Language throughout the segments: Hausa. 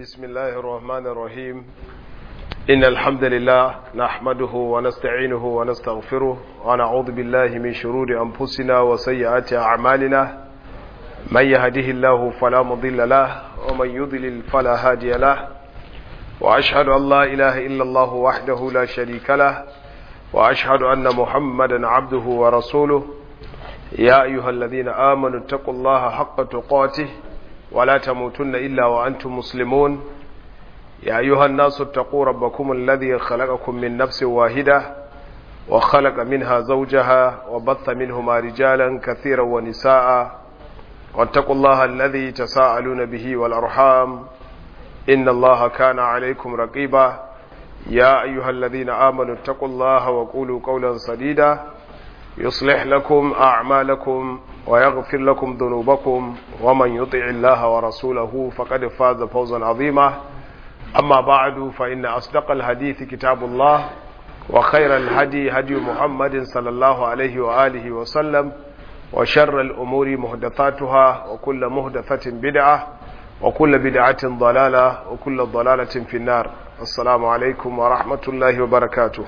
بسم الله الرحمن الرحيم إن الحمد لله نحمده ونستعينه ونستغفره ونعوذ بالله من شرور أنفسنا وسيئات أعمالنا من يهده الله فلا مضل له ومن يضلل فلا هادي له وأشهد أن لا إله إلا الله وحده لا شريك له وأشهد أن محمدا عبده ورسوله يا أيها الذين آمنوا اتقوا الله حق تقاته ولا تموتن إلا وأنتم مسلمون يا أيها الناس اتقوا ربكم الذي خلقكم من نفس واحدة وخلق منها زوجها وبث منهما رجالا كثيرا ونساء واتقوا الله الذي تساءلون به والأرحام إن الله كان عليكم رقيبا يا أيها الذين آمنوا اتقوا الله وقولوا قولا سديدا يصلح لكم أعمالكم ويغفر لكم ذنوبكم ومن يطع الله ورسوله فقد فاز فوزا عظيما أما بعد فإن أصدق الحديث كتاب الله وخير الهدي هدي محمد صلى الله عليه وآله وسلم وشر الأمور مهدثاتها وكل مهدثة بدعة وكل بدعة ضلالة وكل ضلالة في النار السلام عليكم ورحمة الله وبركاته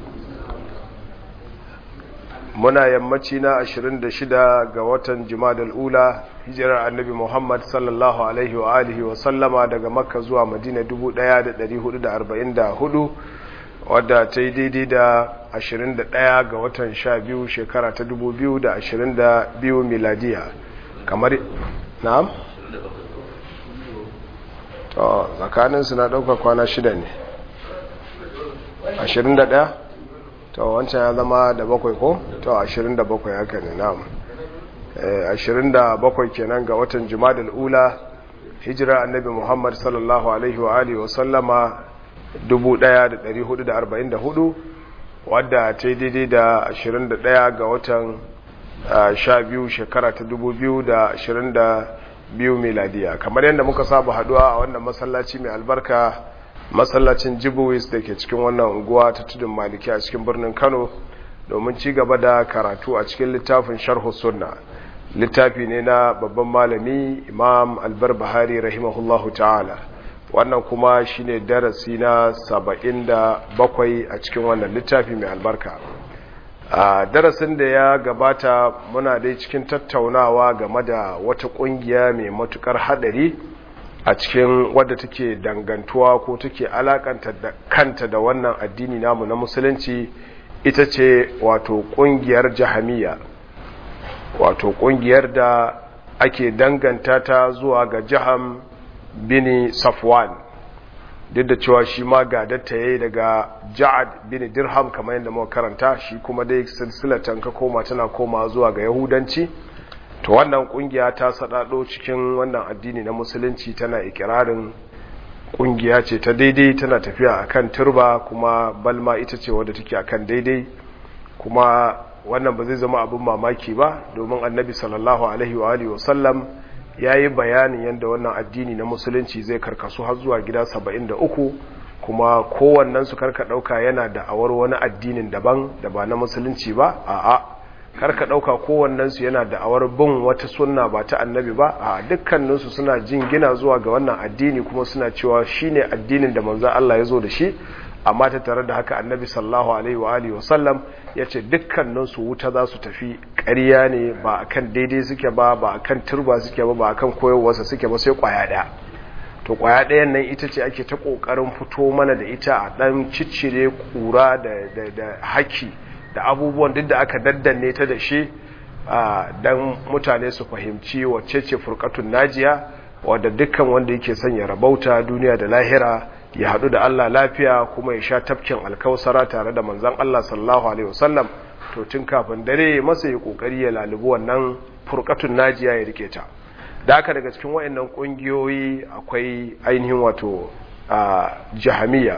muna yammaci na 26 ga watan jimadal ula hijirar annabi muhammad sallallahu alaihi wa alihi wa sallama daga makka zuwa madina 1444 wadda ta yi daidai da 21 ga watan 12 shekara ta 2022 miladiya kamar na'am to tsakaninsu na ɗauka kwana shida ne 21 to wancan ya zama da bakwai ko to ashirin da bakwai haka ne na'am ashirin da bakwai kenan ga watan jimadal ula hijira annabi muhammad sallallahu alaihi wa alihi wa sallama 1444 wadda ta yi daidai da 21 ga watan 12 shekara ta 2022 miladiya kamar yadda muka saba haduwa a wannan masallaci mai albarka masallacin jibuwis da ke cikin wannan unguwa ta tudun maliki a cikin birnin kano domin ci gaba da karatu a cikin littafin sharhu sunna littafi ne na babban malami imam albar bahari rahimahullahu ta'ala wannan kuma shine darasi na saba'in da bakwai a cikin wannan littafi mai albarka a darasin da ya gabata muna dai cikin tattaunawa game da wata kungiya mai matukar hadari a cikin wadda take dangantuwa ko take alakanta da kanta da wannan addini namu na musulunci ita ce wato kungiyar jahamiya wato kungiyar da ake danganta ta zuwa ga jaham bini safwan duk da cewa shi ma gadatta yayi daga ja'ad bini dirham kamar yadda muka karanta shi kuma dai silsilatan ka koma tana koma zuwa ga yahudanci to wannan kungiya ta sadado cikin wannan addini na musulunci tana ikirarin kungiya ce ta daidai tana tafiya akan turba kuma balma ita ce wadda take akan daidai kuma wannan ba zai zama abin mamaki ba domin annabi sallallahu alaihi wa alihi wasallam yayi bayanin yadda wannan addini na musulunci zai karkasu har zuwa gida 73 kuma kowannen su karka dauka yana da awar wani addinin daban da ba na musulunci ba a'a karka ɗauka kowannensu yana da awar bin wata sunna ba ta annabi ba a dukkaninsu suna jingina zuwa ga wannan addini kuma suna cewa shine addinin da manzo Allah ya zo da shi amma ta tare da haka annabi sallallahu alaihi wa alihi wasallam ya ce dukkaninsu wuta za su tafi ƙarya ne ba akan daidai suke ba ba akan turba suke ba ba akan koyarwarsa suke ba sai ƙwaya ɗaya to ƙwaya ɗayan nan ita ce ake ta ƙoƙarin fito mana da ita a ɗan ciccire ƙura da haki da abubuwan duk da aka daddanne ta da shi don mutane su fahimci wacce ce furkatun najiya wadda dukkan wanda yake son ya rabauta duniya da lahira ya haɗu da Allah lafiya kuma ya sha tafkin alkausara tare da manzan Allah sallallahu alaihi wasallam to tun kafin dare masa ya kokari ya lalubi wannan furkatun najiya ya rike ta da haka daga cikin wayannan kungiyoyi akwai ainihin wato jahamiya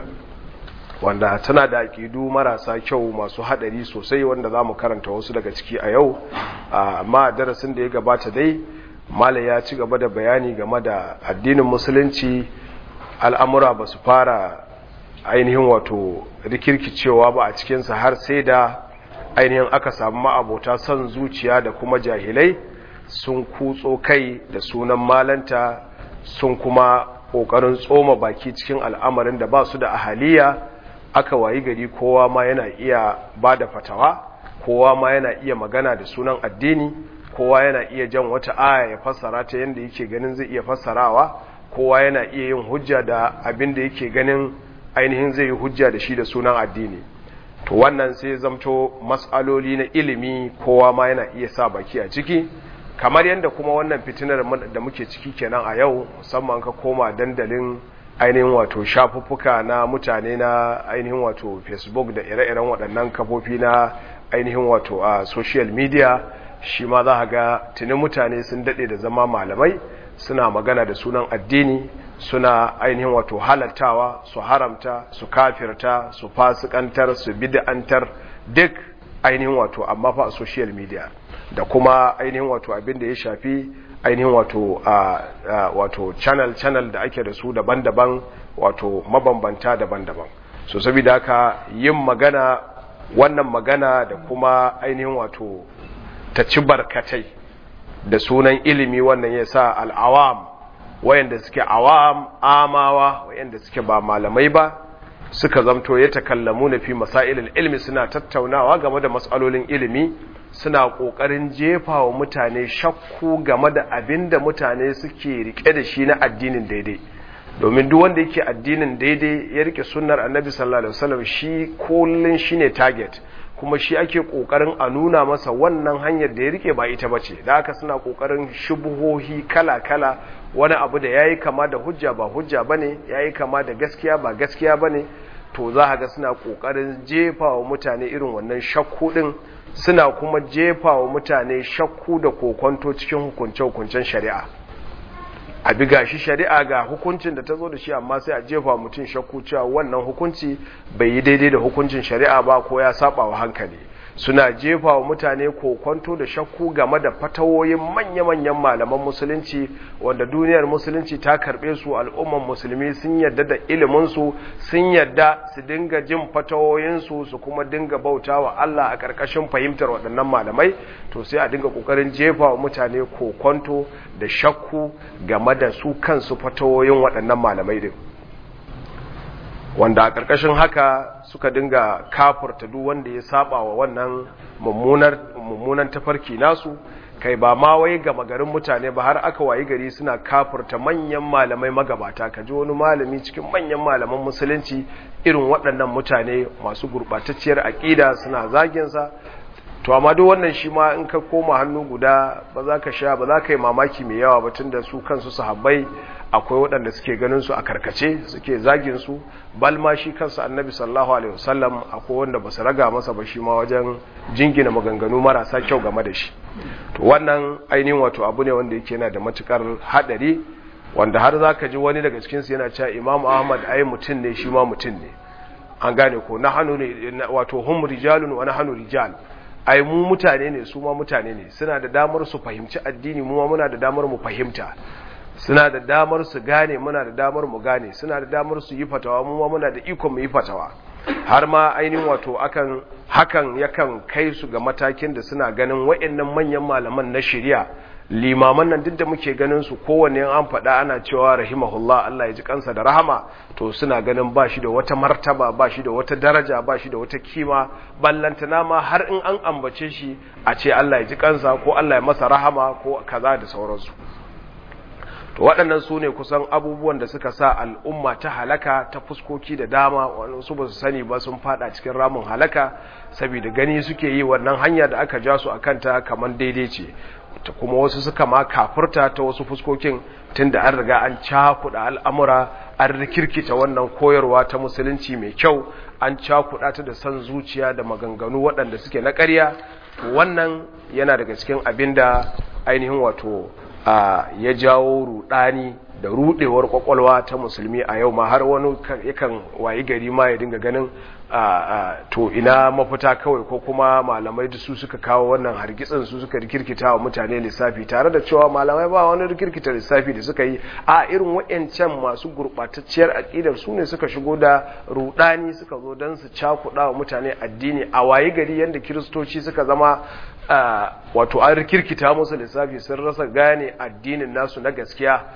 wanda tana da aƙidu marasa kyau masu haɗari sosai wanda za mu karanta wasu daga ciki a yau amma darasin da ya gabata dai mala ya ci gaba da bayani game da addinin musulunci al'amura ba su fara ainihin wato rikirkicewa ba a cikinsa har sai da ainihin aka samu ma'abota son zuciya da kuma jahilai sun kutso kai da sunan malanta sun kuma ƙoƙarin tsoma baki cikin al'amarin da ba su da ahaliya aka wayi gari kowa ma yana iya ba da fatawa kowa ma yana iya magana da sunan addini kowa yana iya jan wata aya ya fassara ta yadda yake ganin zai iya fassarawa kowa yana iya yin hujja da abin da yake ganin ainihin zai yi hujja da shi da sunan addini to wannan sai zamto matsaloli na ilimi kowa ma yana iya sa baki a ciki kamar yadda kuma wannan fitinar da muke ciki kenan a yau musamman ka koma dandalin ainihin wato shafuffuka na mutane na ainihin wato facebook da ire-iren waɗannan kafofi na ainihin wato a social media shi ma za ga tuni mutane sun daɗe da zama malamai suna magana da sunan addini suna ainihin wato halattawa su haramta su kafirta su fasikantar su bid'antar duk ainihin wato amma fa a social media da kuma ainihin wato abin da ya shafi ainihin wato wato channel channel da ake da su daban-daban wato mabambanta daban-daban so saboda haka yin magana wannan magana da kuma ainihin wato ta ci barkatai da sunan ilimi wannan ya sa al'awam wayanda suke awam amawa wayanda suke ba malamai ba suka zamto ya takallamu na fi masailin ilmi suna tattaunawa game da matsalolin ilimi suna ƙoƙarin jefa wa mutane shakku game da abin da mutane suke rike da shi na addinin daidai domin duk wanda yake addinin daidai ya rike sunnar annabi sallallahu alaihi wasallam shi kullun shine target kuma shi ake kokarin a nuna masa wannan hanyar da ya rike ba ita bace da haka suna kokarin shubuhohi kala-kala wani abu da yayi kama da hujja ba hujja bane yayi kama da gaskiya ba gaskiya bane to za ga suna kokarin jefa wa mutane irin wannan shakku din suna kuma jefa wa mutane shakku da kokonto cikin hukunce-hukuncen shari'a a bi gashi shari'a ga hukuncin da ta zo da shi amma sai a jefa mutum shakku cewa wannan hukunci bai yi daidai da hukuncin shari'a ba ko ya saba wa hankali suna jefa wa mutane kokonto da shakku game da fatawoyin manya-manyan malaman musulunci wanda duniyar musulunci ta karbe su al'umman musulmi sun yadda da iliminsu sun yadda su dinga jin fatawoyinsu su kuma dinga bauta wa Allah a ƙarƙashin fahimtar waɗannan malamai to sai a dinga ƙoƙarin jefa wa mutane kokonto da shakku game da su kansu fatawoyin waɗannan malamai din wanda a ƙarƙashin haka suka dinga kafurta duk wanda ya saba wa wannan mummunan tafarki nasu kai ba ma wai gama garin mutane ba har aka wayi gari suna kafurta manyan malamai magabata ka ji wani malami cikin manyan malaman musulunci irin waɗannan mutane masu gurɓatacciyar aƙida suna zaginsa to amma duk wannan shi ma in ka koma hannu guda ba za ka sha ba za ka yi mamaki mai yawa ba tun da su kansu sahabbai akwai waɗanda suke ganin su a karkace suke zagin su bal ma shi kansa annabi sallallahu alaihi wasallam akwai wanda ba su raga masa ba shi ma wajen jingina maganganu marasa kyau game da shi to wannan ainihin wato abu ne wanda yake yana da matukar hadari wanda har za ka ji wani daga cikin su yana cewa imam ahmad ai mutum ne shi ma mutum ne an gane ko na hannu ne wato hum rijalun wa nahnu rijal ai mu mutane ne su ma mutane ne suna da damar su fahimci addini mu ma muna da damar mu fahimta suna da damar su gane muna da damar mu gane suna da damar su yi fatawa mu ma muna da ikon mu yi fatawa har ma ainihin wato akan hakan yakan kai su ga matakin da suna ganin waɗannan manyan malaman na shari'a limaman nan duk da muke ganin su kowanne an faɗa ana cewa rahimahullah Allah ya ji kansa da rahama to suna ganin ba shi da wata martaba ba shi da wata daraja ba shi da wata kima ballantana ma har in an ambace shi a ce Allah ya ji kansa ko Allah ya masa rahama ko kaza da sauransu to waɗannan su ne kusan abubuwan da suka sa al'umma ta halaka ta fuskoki da dama wani su ba su sani ba sun fada cikin ramin halaka saboda gani suke yi wannan hanya da aka ja su a kanta kamar daidai ce ta kuma wasu suka ma kafurta ta wasu fuskokin tun da an riga an cakuɗa al'amura an rikirkita wannan koyarwa ta musulunci mai kyau an cakuɗa ta da son zuciya da maganganu waɗanda suke na ƙarya wannan yana daga cikin abin da ainihin wato ya jawo rudani da rudewar kwakwalwa ta musulmi a yau ma har wani yakan wayi gari ma ya dinga ganin to ina mafita kawai ko kuma malamai da su suka kawo wannan hargitsin su suka rikirkita wa mutane lissafi tare da cewa malamai ba wani rikirkita lissafi da suka yi a irin wa'ancan masu gurɓatacciyar aƙidar su ne suka shigo da rudani suka zo don su cakuɗa wa mutane addini a wayi gari yadda kiristoci suka zama wato an rikirkita musu lissafi sun rasa gane addinin nasu na gaskiya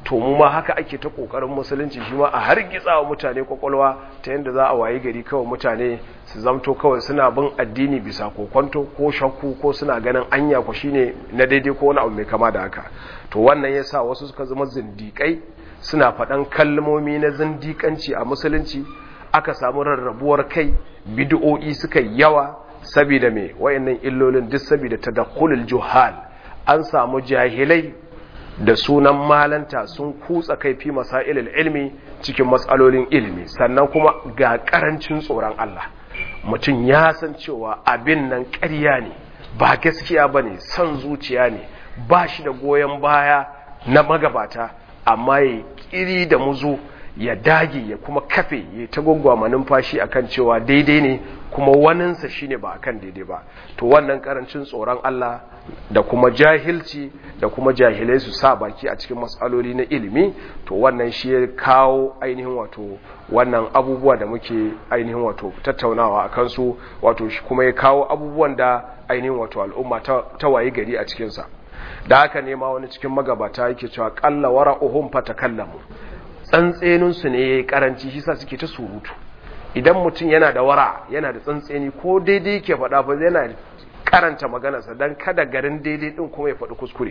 to mu ma haka ake ta kokarin musulunci shi ma a hargitsa wa mutane kwakwalwa ta yadda za a wayi gari kawai mutane su zamto kawai suna bin addini bisa kokonto ko shakku ko suna ganin anya ku shine na daidai ko wani abu mai kama da haka to wannan yasa wasu suka zama zindikai suna faɗan kalmomi na zindikanci a musulunci aka samu rarrabuwar kai bid'o'i suka yawa saboda me wayannan illolin duk saboda tadakhulul juhal an samu jahilai da sunan malanta sun kutsa kai fi masailil ilmi cikin matsalolin ilimi sannan kuma ga karancin tsoron Allah mutum ya san cewa abin nan ƙarya ne ba gaskiya bane son zuciya ne ba shi da goyon baya na magabata amma ya kiri da muzu ya dage ya kuma kafe ya ta gwaggwama numfashi akan cewa daidai ne kuma waninsa shine ba akan daidai ba to wannan karancin tsoron Allah da kuma jahilci da kuma jahilai su sa baki a cikin matsaloli na ilimi to wannan shi ya kawo ainihin wato wannan abubuwa da muke ainihin wato tattaunawa a kansu wato shi kuma ya kawo abubuwan da ainihin wato al'umma ta wayi gari a cikinsa da haka nema wani cikin magabata yake cewa kalla wara'uhum fatakallamu tsantseninsu ne ya yi karanci shi sa suke ta surutu idan mutum yana da wara yana da tsantseni ko daidai ke faɗa fa yana karanta maganarsa don kada garin daidai ɗin kuma ya faɗi kuskure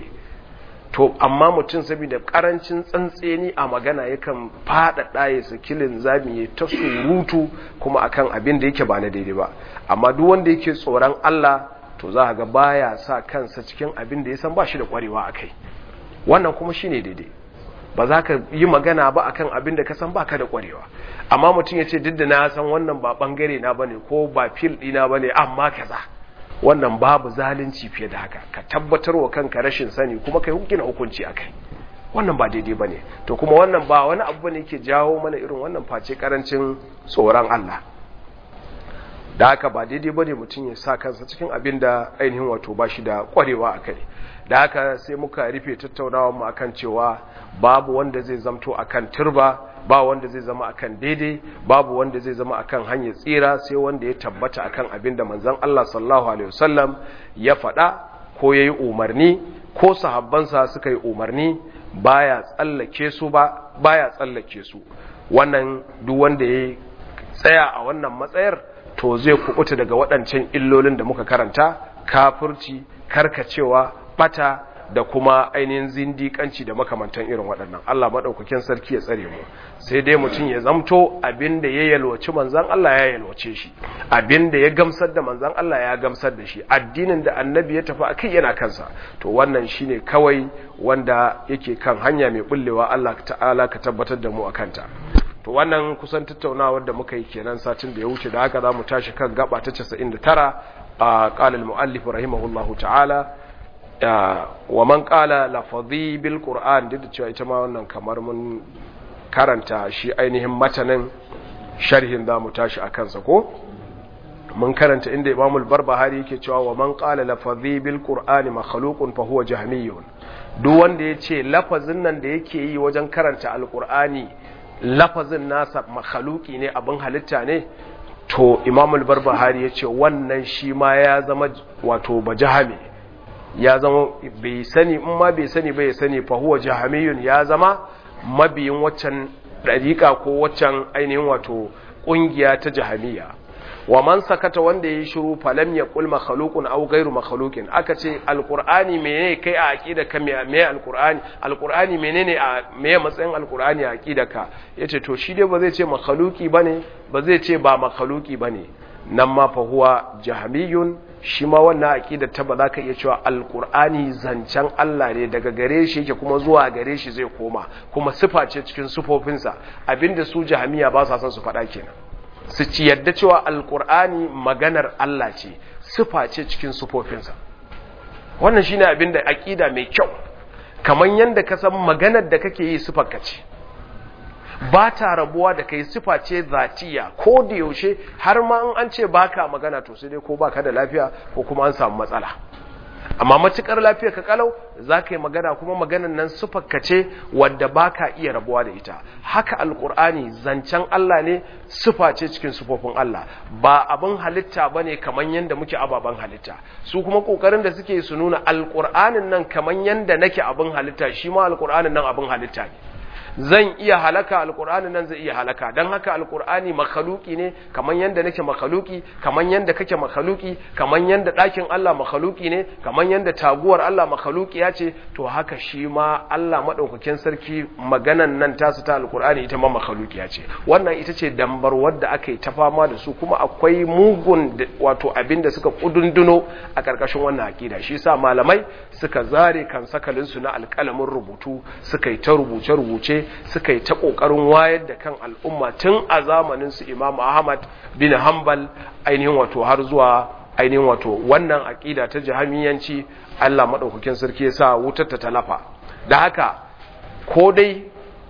to amma mutum saboda karancin tsantseni a magana yakan faɗaɗa ya sakilin zami ya ta surutu kuma akan abin da yake ba na daidai ba amma duk wanda yake tsoron Allah to za ga baya sa kansa cikin abin da ya san ba shi da ƙwarewa a kai wannan kuma shine daidai ba za ka yi magana ba akan abin da ka san baka da kwarewa amma mutum ya ce duk da na san wannan ba bangare na bane ko ba fil dina bane amma kaza wannan babu zalunci fiye da haka ka tabbatar wa kanka rashin sani kuma kai hukina hukunci akai wannan ba daidai bane to kuma wannan ba wani abu bane yake jawo mana irin wannan face karancin tsoron Allah da haka ba daidai bane mutum ya sa kansa cikin abin da ainihin wato ba shi da kwarewa akai da haka sai muka rufe tattaunawa mu akan cewa babu wanda zai zamto akan turba ba wanda zai zama akan daidai babu wanda zai zama akan hanyar tsira sai wanda ya tabbata akan abin da manzon Allah sallallahu alaihi wasallam ya faɗa ko yayi umarni ko sahabbansa suka yi umarni baya tsallake su ba baya tsallake su wannan duk wanda ya tsaya a wannan matsayar to zai kubuta daga waɗancan illolin da muka karanta kafirci karkacewa bata da kuma ainihin zindikanci da makamantan irin waɗannan Allah maɗaukakin sarki ya tsare mu sai dai mutum ya zamto abinda ya yalwaci manzan Allah ya yalwace shi abinda ya gamsar da manzan Allah ya gamsar da shi addinin da annabi ya tafi akai yana kansa to wannan shine kawai wanda yake kan hanya mai bullewa Allah ta'ala ka tabbatar da mu akanta to wannan kusan tattaunawar da muka yi kenan satin da ya wuce da haka za mu tashi kan gaba ta 99 a qala al-muallif rahimahullahu ta'ala wa man qala lafadhi bil qur'an duk da cewa ita ma wannan kamar mun karanta shi ainihin matanin sharhin za mu tashi a kansa ko mun karanta inda imamul barbahari yake cewa wa man qala lafadhi bil qur'ani makhluqun fa huwa jahmiyun duk wanda yace lafazin nan da yake yi wajen karanta alqur'ani lafazin nasa makhluqi ne abin halitta ne to imamul barbahari yace wannan shi ma ya zama wato bajahami ya zama bai sani in ma bai sani bai sani fa huwa jahamiyun ya zama mabiyin waccan dariƙa ko waccan ainihin wato ƙungiya ta jahamiya wa man sakata wanda yayi shiru falam yaqul makhluqun aw ghayru makhluqin aka ce alqur'ani menene kai a aqida ka me me alqur'ani alqur'ani menene a me matsayin alqur'ani a aqida ka yace to shi dai ba zai ce makhluqi bane ba zai ce ba makhluqi bane nan ma fa huwa jahamiyun shi ma wannan aqidar ta ba za ka iya cewa alqur'ani zancen Allah ne daga gare shi yake kuma zuwa gare shi zai koma kuma sifa ce cikin sifofinsa abinda su jahamiya ba sa son su faɗa kenan su ci yadda cewa alqur'ani maganar Allah ce sifa ce cikin sifofinsa wannan shine abinda aqida mai kyau kamar yanda ka san maganar da kake yi sifar ka ce ba ta rabuwa da kai sifa ce zatiya ko da yaushe har ma in an ce baka magana to sai dai ko baka da lafiya ko kuma an samu matsala amma matukar lafiya ka kalau za ka yi magana kuma maganan nan sufakka ce wadda ba ka iya rabuwa da ita haka alkur'ani zancen Allah ne sufa ce cikin sufofin Allah ba abin halitta ba ne kamar yadda muke ababen halitta su kuma kokarin da suke su nuna alkur'anin nan kamar yadda nake abin halitta shi ma alkur'anin nan abin halitta ne zan iya halaka alkur'ani nan zai iya halaka don haka alkur'ani makhaluki ne kaman yanda nake makhaluki kaman yanda kake makhaluki kaman yanda ɗakin Allah makhaluki ne kaman yanda taguwar Allah makhaluki ya ce to haka shi ma Allah maɗaukakin sarki maganan nan tasu ta alkur'ani ita ma makhaluki ya ce wannan ita ce dambar wadda aka yi ta fama da su kuma akwai mugun wato abin da suka kudunduno a ƙarƙashin wannan aƙida shi sa malamai suka zare kan sakalinsu na alƙalamin rubutu suka yi ta rubuce-rubuce suka yi ta ƙoƙarin wayar da kan al'umma tun a zamanin su Imam Ahmad bin Hanbal ainihin wato har zuwa ainihin wato wannan aƙida ta jahamiyanci Allah maɗaukakin sarki ya sa wutar ta talafa da haka ko dai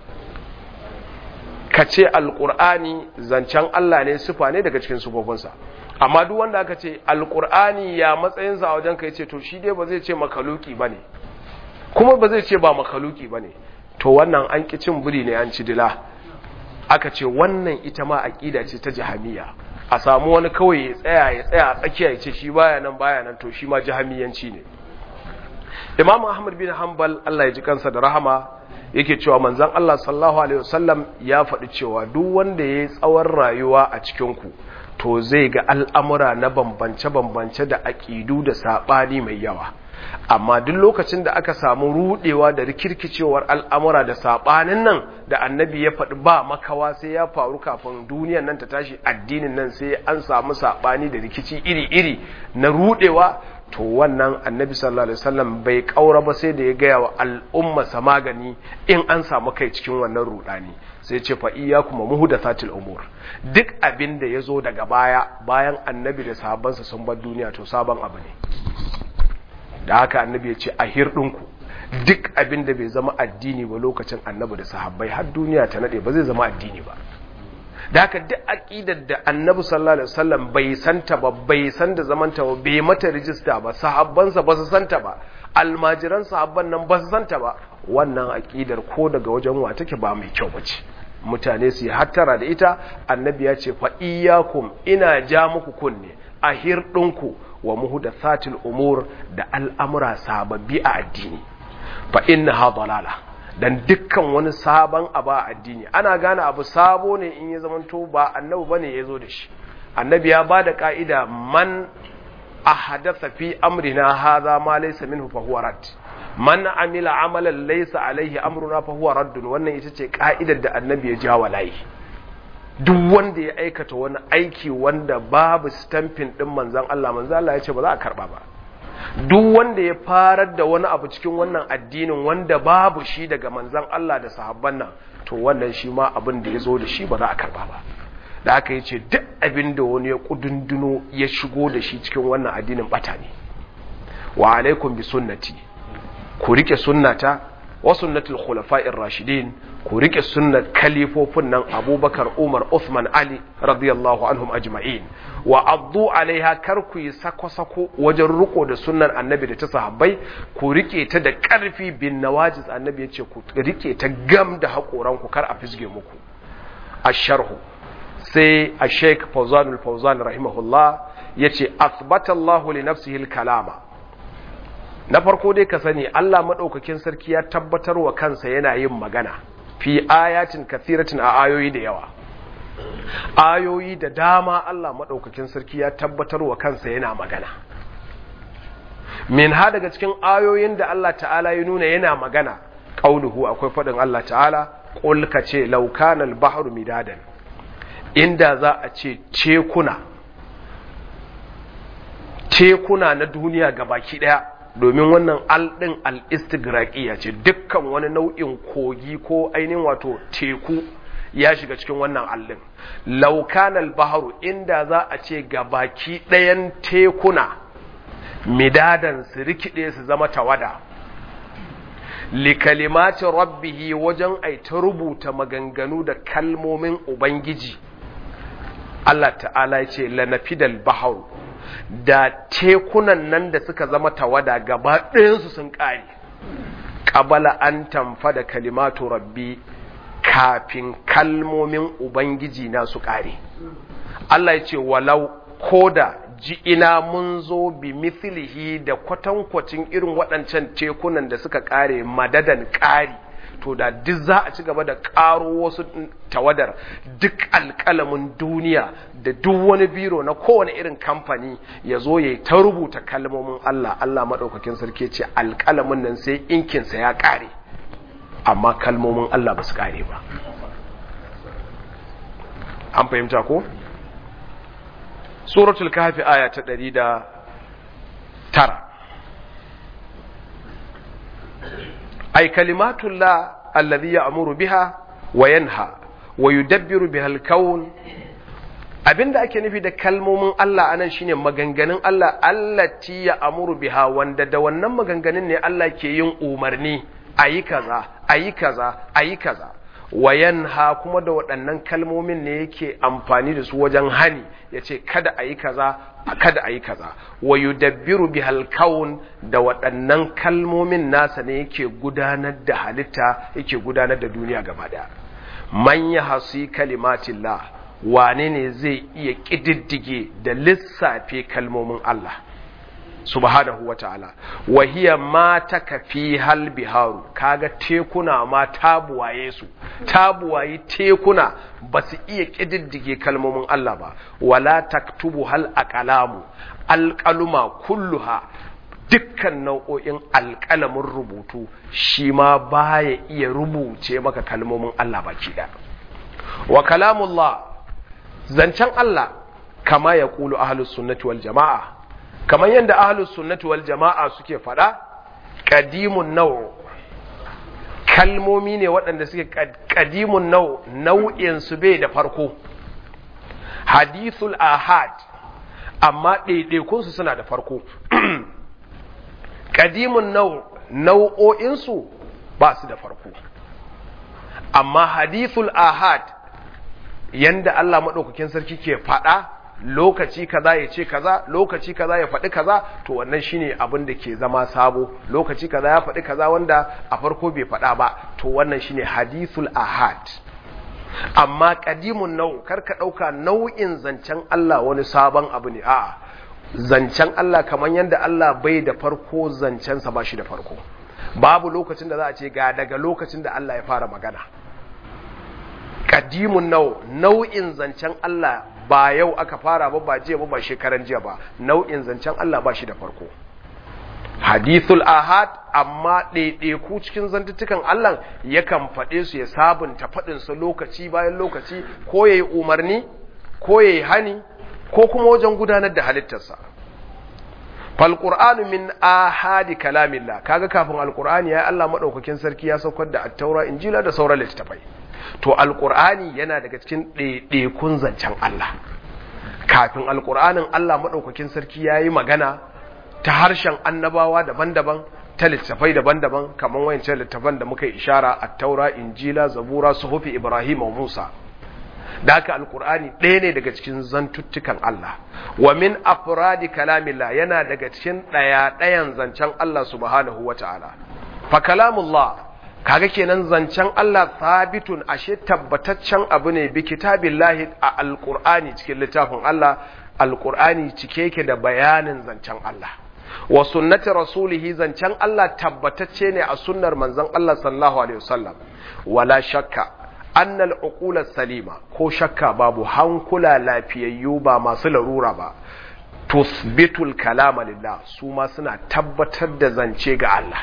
ka ce alƙur'ani zancen Allah ne sufa ne daga cikin sufofinsa amma duk wanda aka ce alƙur'ani ya matsayinsa a wajen ka ce to shi dai ba zai ce makaluki ba ne kuma ba zai ce ba makaluki ba ne to wannan an ƙi cin biri ne an ci dila aka ce wannan ita ma aƙida ce ta jahamiya a samu wani kawai ya tsaya ya tsaya a tsakiya ya ce shi baya nan baya nan to shi ma jahamiyanci ne imam ahmad bin hanbal Allah ya ji kansa da rahama yake cewa manzon Allah sallallahu alaihi wasallam ya faɗi cewa duk wanda ya yi tsawon rayuwa a cikin ku to zai ga al'amura na bambance-bambance da aƙidu da saɓani mai yawa amma duk lokacin da aka samu rudewa da rikirkicewar al'amura da saɓanin nan da annabi ya faɗi ba makawa sai ya faru kafin duniyan nan ta tashi addinin nan sai an samu saɓani da rikici iri-iri na rudewa to wannan annabi sallallahu alaihi wasallam bai kaura ba sai da ya gaya wa al'umma sa magani in an samu kai cikin wannan rudani sai ce fa iyyakum muhdathatil umur duk abin da yazo daga baya bayan annabi da sahabbansa sun bar duniya to sabon abu ne da haka annabi ya ce a hirɗinku duk abin da bai zama addini ba lokacin annabi da sahabbai har duniya ta nade ba zai zama addini ba da haka duk aqidar da annabi sallallahu alaihi wasallam bai santa ba bai san da zamanta ba bai mata rijista ba sahabbansa ba su santa ba almajiran sahabban nan ba su santa ba wannan aqidar ko daga wajen wa take ba mai kyau bace mutane su yi hattara da ita annabi ya ce fa iyyakum ina ja muku kunne a hirɗinku wa muhdathatil umur da al'amura sababbi a addini fa innaha dalala dan dukkan wani sabon abu a addini ana gane abu sabo ne in ya zamanto ba annabi bane yazo da shi annabi ya bada ka'ida man ahadatha fi amrina hadha ma laysa minhu fa huwa rad man amila amalan laysa alaihi amruna fa huwa radd wannan ita ce ka'idar da annabi ya ja walai duk wanda ya aikata wani aiki wanda babu stamping din manzan Allah manzan Allah ya ce ba za a karba ba duk wanda ya farar da wani abu cikin wannan addinin wanda babu shi daga manzan Allah da sahabban nan to wannan shi ma abin da ya zo da shi ba za a karba ba da aka yi ce duk abin da wani ya kudunduno ya shigo da shi cikin wannan addinin bata ne wa alaikum bi sunnati ku rike sunnata wa sunnatul khulafa'ir rashidin ku rike sunnar kalifofin nan Abubakar Umar Uthman Ali radiyallahu anhum ajma'in wa addu alaiha kar ku yi sako-sako wajen riko da sunnar annabi da ta sahabbai ku rike ta da karfi bin nawajiz annabi ya ce ku rike ta gam da hakoran ku kar a fisge muku asharhu sai a sheik Fawzan al-Fawzan rahimahullah yace athbata Allahu li nafsihi al-kalama na farko dai ka sani Allah maɗaukakin sarki ya tabbatar wa kansa yana yin magana fi ayatin kathiratin a ayoyi da yawa ayoyi da dama Allah maɗaukakin sarki ya tabbatar wa kansa yana magana min ha daga cikin ayoyin da Allah ta'ala ya nuna yana magana ƙauluhu akwai faɗin Allah ta'ala ƙul ka ce laukanal bahru midadan inda za a ce tekuna tekuna na duniya gabaki ɗaya domin wannan alɗin al'istigraƙiya ce dukkan wani nau'in kogi ko ainihin wato teku ya shiga cikin wannan alɗin laukanal baharu inda za a ce ga baki ɗayan tekuna midadan su rikide su zama tawada likalimacin rabbihi wajen aita rubuta maganganu da kalmomin ubangiji Allah ta'ala ya ce lanafidal baharu da tekunan nan da suka zama tawada gaba ɗayansu sun ƙare ƙabala an tamfa da kalimatu rabbi kafin kalmomin ubangiji na su ƙare Allah ya ce walau koda ji ina mun zo bi mithlihi da kwatankwacin irin waɗancan tekunan da suka ƙare madadan ƙari to da duk za a ci gaba da ƙaro wasu tawadar duk alƙalamin duniya da duk wani biro na kowane irin kamfani ya zo ya ta rubuta kalmomin Allah Allah maɗaukakin sarki ce alƙalamin nan sai inkinsa ya ƙare amma kalmomin Allah ba su ƙare ba an fahimta ko? suratul kafi aya ta ɗari da tara ay kalimatullah alladhi ya'muru biha wa yanha wa yudabbiru biha al-kawn abinda ake nufi da kalmomin Allah anan shine maganganun Allah allati ya'muru biha wanda da wannan maganganun ne Allah ke yin umarni ayi kaza ayi kaza ayi kaza wa yanha kuma da waɗannan kalmomin ne yake amfani da su wajen hani yace kada ayi kaza kada a yi kaza wa yudabbiru bihal kaun da waɗannan kalmomin nasa ne yake gudanar da halitta yake gudanar da duniya gaba daya man ya hasi kalimatillah wane ne zai iya ƙididdige da lissafe kalmomin Allah subhanahu wa ta'ala wa hiya ma takafi hal biharu kaga tekuna ma tabuwaye su tabuwaye tekuna ba su iya ƙididdige kalmomin Allah ba wala taktubu hal aqlamu alqaluma kulluha dukkan nau'o'in alƙalamin rubutu shi ma baya iya rubuce maka kalmomin Allah baki da wa kalamullah zancen Allah kama ya kulu ahlus sunnati wal jama'a kamar yadda ahlus sunnati wal jama'a suke faɗa qadimun naw kalmomi ne waɗanda suke qadimun naw nau'in su bai da farko hadithul ahad amma ɗaiɗaikun su suna da farko qadimun naw nau'o'in su ba su da farko amma hadithul ahad yanda Allah madaukakin sarki ke faɗa lokaci kaza ya ce kaza lokaci kaza ya faɗi kaza to wannan shine abin da ke zama sabo lokaci kaza ya faɗi kaza wanda a farko bai faɗa ba to wannan shine hadithul ahad amma qadimun nau karka ɗauka nau'in zancen Allah wani sabon abu ne a'a zancen Allah kamar yadda Allah bai da farko zancensa ba shi da farko babu lokacin da za a ce ga daga lokacin da Allah ya fara magana qadimun nau nau'in zancen Allah ba yau aka fara ba ba jiya ba ba shekaran jiya ba nau'in zancen Allah ba shi da farko hadithul ahad amma ɗaiɗaiku cikin zantuttukan Allah yakan faɗe su ya sabunta faɗin su lokaci bayan lokaci ko yayi umarni ko yayi hani ko kuma wajen gudanar da halittarsa fal qur'anu min ahadi kalamillah kaga kafin alqur'ani ya Allah madaukakin sarki ya saukar da at-taura injila da sauran littattafai to alkur'ani yana daga cikin ɗaiɗaikun zancen Allah kafin alkur'anin Allah maɗaukakin sarki ya yi magana ta harshen annabawa daban-daban ta littafai daban-daban kamar wayancan littafan da muka yi ishara a taura injila zabura suhufi ibrahim wa musa da haka alkur'ani ɗaya ne daga cikin zantuttukan Allah wa min afradi kalamillah yana daga cikin ɗaya-ɗayan zancen Allah subhanahu wa ta'ala fa kalamullah kaga kenan zancen Allah sabitun ashe tabbataccen abu ne bi kitabillahi a alqur'ani cikin littafin Allah alqur'ani cike yake da bayanin zancen Allah wa sunnati rasulihi zancen Allah tabbatacce ne a sunnar manzon Allah sallallahu alaihi wasallam wala shakka anna al salima ko shakka babu hankula lafiyayyu ba masu larura ba tusbitul kalama lillah su ma suna tabbatar da zance ga Allah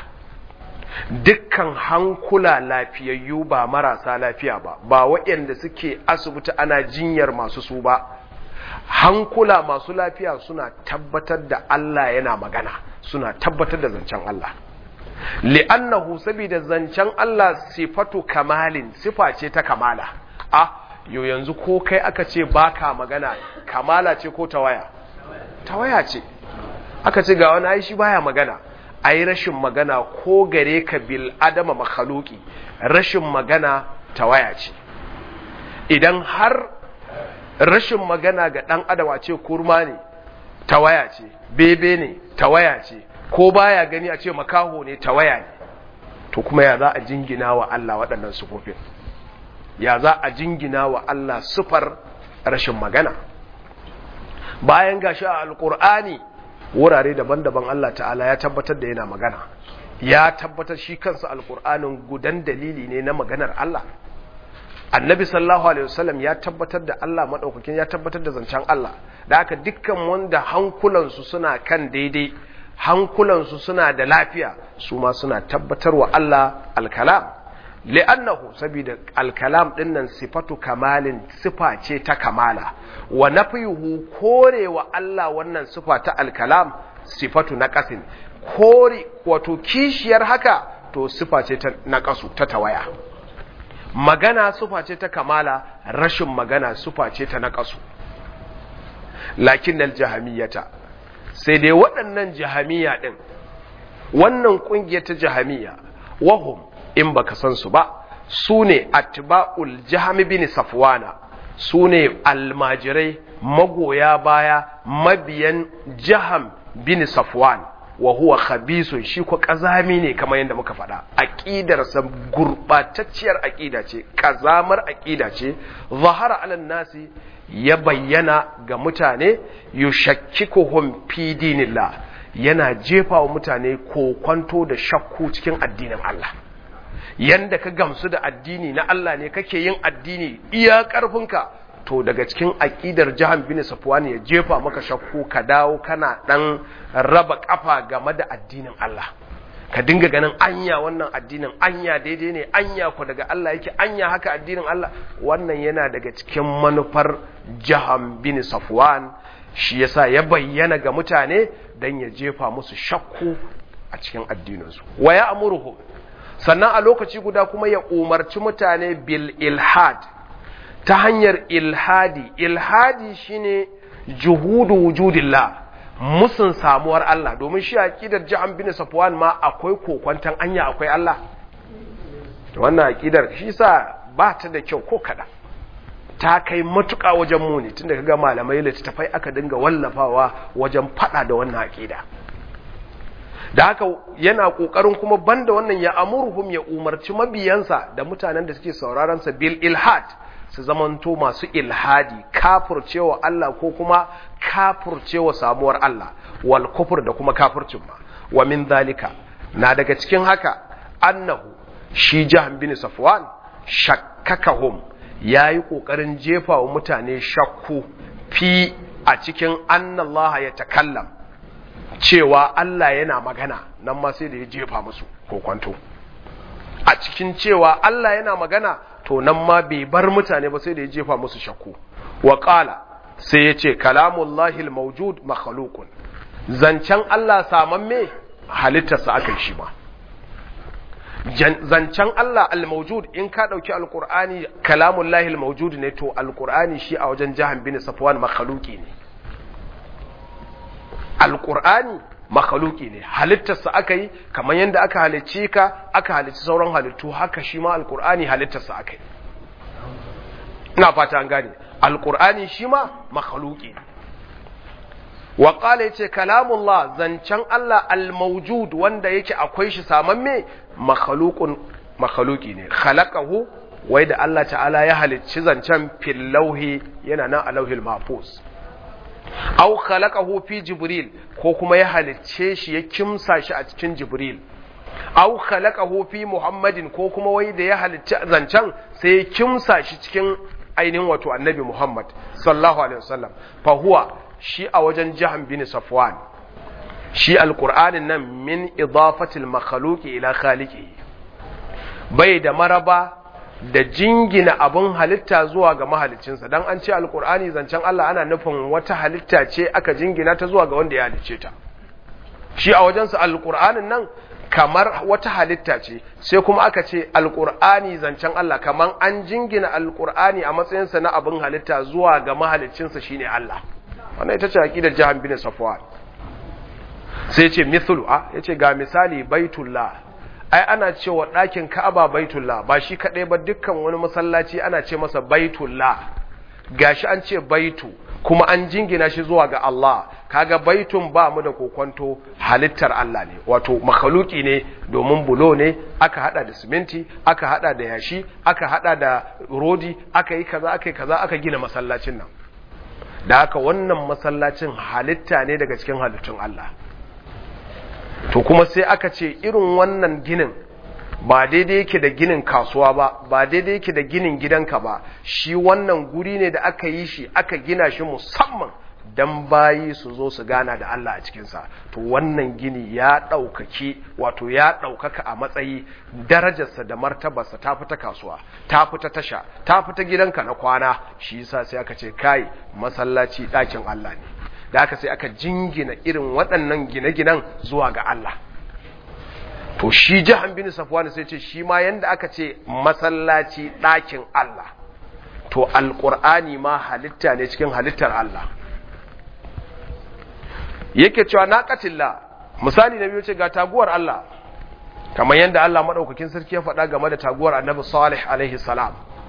dukkan hankula lafiyayyu ba marasa lafiya ba ba waɗanda suke asibiti ana jinyar masu su ba hankula masu lafiya suna tabbatar da Allah yana magana suna tabbatar da zancen Allah li'annahu saboda zancen Allah sifatu kamalin sifa ce ta kamala a yo yanzu ko kai aka ce baka magana kamala ce ko tawaya tawaya ce aka ce ga wani ai shi baya magana ai rashin magana ko gare ka bil adama makhaluki rashin magana tawaya ce idan har rashin magana ga dan adam a ce kurma ne tawaya ce bebe ne tawaya ce ko baya gani a ce makaho ne tawaya ne to kuma ya za a jingina wa Allah waɗannan sufofin ya za a jingina wa Allah sufar rashin magana bayan gashi a alkur'ani wurare daban-daban Allah ta'ala ya tabbatar da yana magana ya tabbatar shi kansa alkur'anin gudan dalili ne na maganar Allah annabi sallallahu alaihi wasallam ya tabbatar da Allah madaukakin ya tabbatar da zancen Allah da haka dukkan wanda hankulansu suna kan daidai hankulansu suna da lafiya su ma suna tabbatar wa Allah alkalam li'annahu saboda alkalam dinnan sifatu kamalin sifa ce ta kamala wa nafiyuhu korewa Allah wannan sifa ta alkalam sifatu naqasin kore wato kishiyar haka to sifa ce ta naqasu ta tawaya magana sifa ce ta kamala rashin magana sifa ce ta naqasu lakin aljahamiyata sai dai waɗannan jahamiya din wannan kungiyar ta jahamiya wahum in baka san su ba su ne atba'ul jahami bin safwana su ne almajirai magoya baya mabiyan jaham bin safwan wa huwa khabisun shi ko kazami ne kamar yadda muka faɗa aqidarsa gurbatacciyar aqida ce kazamar aqida ce zahara alan nasi ya bayyana ga mutane yushakkikuhum fi dinillah yana jefa wa mutane kokwanto da shakku cikin addinin Allah yanda ka gamsu da addini na Allah ne kake yin addini iya ƙarfinka to daga cikin aƙidar jahan bin safwan ya jefa maka shakku ka dawo kana dan raba kafa game da addinin Allah ka dinga ganin anya wannan addinin anya daidai ne anya ko daga Allah yake anya haka addinin Allah wannan yana daga cikin manufar jahan bin safwan shi yasa ya bayyana ga mutane dan ya jefa musu shakku a cikin addininsu wa ya amuruhum sannan a lokaci guda kuma ya umarci mutane bil ilhad ta hanyar ilhadi ilhadi shine juhudu wujudillah musun samuwar Allah domin shi aqidar Jahan bin Safwan ma akwai kokwantan anya akwai Allah wannan aqidar shi sa ba ta da kyau ko kada ta kai matuƙa wajen muni tunda kaga malamai littattafai aka dinga wallafawa wajen fada da wannan aqida da haka yana kokarin kuma banda wannan ya amurhum ya umarci mabiyansa da mutanen da suke sauraron sa bil ilhad su zamanto masu ilhadi kafircewa Allah ko kuma kafircewa samuwar Allah wal kufur da kuma kafircin ma wa min zalika na daga cikin haka annahu shi jahan bin safwan shakkakahum yayi kokarin jefa wa mutane shakku fi a cikin annallaha ya takallam cewa Allah yana magana nan ma sai da ya jefa musu kokwanto a cikin cewa Allah yana magana to nan ma bai bar mutane ba sai da ya jefa musu shakku wa qala sai ya ce kalamullahi almawjud makhluqun zancen Allah samamme halittarsa aka yi shi ma zancen Allah almawjud in ka dauki alqur'ani kalamullahi almawjud ne to alqur'ani shi a wajen jahan bin safwan makhluqi ne alƙur'ani makhaluki ne halittarsa aka yi kamar yadda aka halicci ka aka halicci sauran halittu haka shi ma alƙur'ani halittarsa aka yi ina fata an gane alƙur'ani shi ma makhaluki ne wa qala yace kalamullah zancen Allah al-mawjud wanda yake akwai shi samamme makhluqun makhluki ne khalaqahu wai da Allah ta'ala ya halicci zancen fil lauhi yana nan a lauhil mahfuz aw khalaqahu fi jibril ko kuma ya halicce shi ya kimsa shi a cikin jibril aw khalaqahu fi muhammadin ko kuma wai da ya halicci zancen sai ya kimsa shi cikin ainihin wato annabi muhammad sallallahu alaihi wasallam fa huwa shi a wajen jahan bin safwan shi alqur'anin nan min idafatil makhluqi ila khaliqihi bai da maraba da jingina abin halitta zuwa ga mahalicinsa don an ce alkur'ani zancen Allah ana nufin wata halitta ce aka jingina ta zuwa ga wanda ya halicce ta shi a wajensa alkur'anin nan kamar wata halitta ce sai kuma aka ce alkur'ani zancen Allah kamar an jingina alkur'ani a matsayinsa na abin halitta zuwa ga mahalicinsa shine Allah wannan ita ce aqidar jahan bin safwan sai ce mithlu a yace ga misali baitullah ai ana cewa ɗakin Ka'aba baitullah ba shi kaɗai ba dukkan wani masallaci ana ce masa baitullah gashi an ce baitu kuma an jingina shi zuwa ga Allah kaga baitun ba mu da kokonto halittar Allah ne wato makhluki ne domin bulo ne aka hada da siminti aka hada da yashi aka hada da rodi aka yi kaza aka yi kaza aka gina masallacin nan da haka wannan masallacin halitta ne daga cikin halittun Allah to kuma sai aka ce irin wannan ginin ba daidai yake da ginin kasuwa ba ba daidai yake da ginin gidanka ba shi wannan guri ne da aka yi shi aka gina shi musamman dan bayi su zo su gana da Allah a cikinsa to wannan gini ya ɗaukaki wato ya ɗaukaka a matsayi darajarsa da martabarsa ta fita kasuwa ta fita tasha ta fita gidanka na kwana shi yasa sai aka ce kai masallaci ɗakin Allah ne da aka sai aka jingina irin waɗannan gine-ginen zuwa ga Allah to shi jahan bin safwan sai ce shi ma yanda aka ce masallaci ɗakin Allah to alƙur'ani ma halitta ne cikin halittar Allah yake cewa naqatillah misali na biyu ce ga taguwar Allah kamar yanda Allah madaukakin sarki ya faɗa game da taguwar Annabi Salih alaihi salam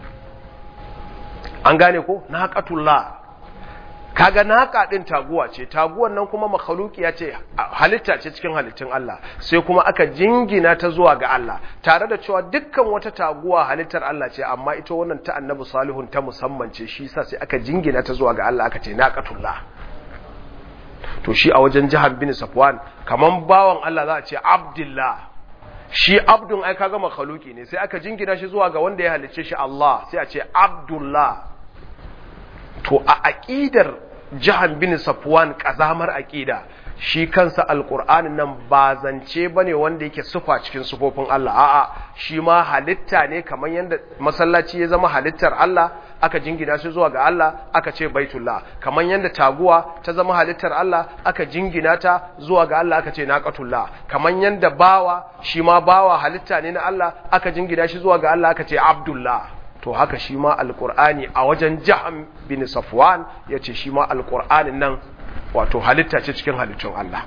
an gane ko naqatullah kaga naka din taguwa ce taguwan nan kuma makhluqiya ce halitta ce cikin halittun Allah sai kuma aka jingina ta zuwa ga Allah tare da cewa dukkan wata taguwa halittar Allah ce amma ita wannan ta Annabi Salihun ta musamman ce shi yasa sai aka jingina ta zuwa ga Allah aka ce naqatullah to shi a wajen jihar bin Safwan kaman bawan Allah za a ce Abdullah shi abdun ai kaga makhluki ne sai aka jingina shi zuwa ga wanda ya halicce shi Allah sai a ce Abdullah to a aqidar jihar bin Safwan kazamar aqida shi kansa alqur'anin nan ba zance bane wanda yake sufa cikin sufofin Allah a'a shi ma halitta ne kamar yanda masallaci ya zama halittar Allah aka jingina shi zuwa ga Allah aka ce baitullah kamar yanda taguwa ta zama halittar Allah aka jingina ta zuwa ga Allah aka ce naqatullah kamar yanda bawa shi ma bawa halitta ne na Allah aka jingina shi zuwa ga Allah aka ce abdullah to haka shi ma alqur'ani a wajen jaham bin safwan yace shi ma alqur'anin nan wato halitta ce cikin halittun Allah